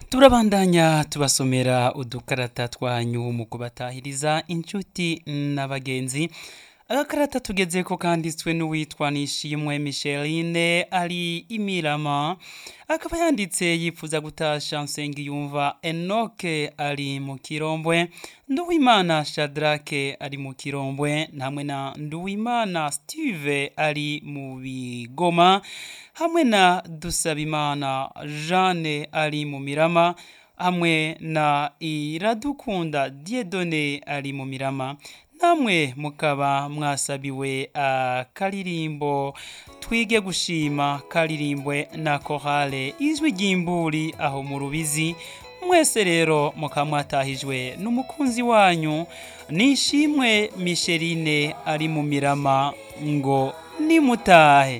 turabandanya tubasomera udukarata twanyu mu kubatahiriza inshuti n'abagenzi agakarata tugeze ko kanditswe n'uwitwa nishimwe micheline ari imirama akaba yanditse yifuza gutasha nsengiyumva enoke ari mu kirombwe nduwimana shadrake ari mu kirombwe hamwe na nduwimana steve ari mu bigoma hamwe na dusabimana jeanne ari mu mirama hamwe na iradukunda diedone ari mu mirama namwe mukaba mwasabiwe akaririmbo twige gushima karirimbwe na korale ijwi ry'imburi aho mu rubizi mwese rero mukaba mwatahijwe n'umukunzi wanyu nishimwe misherine ari mu mirama ngo nimutahe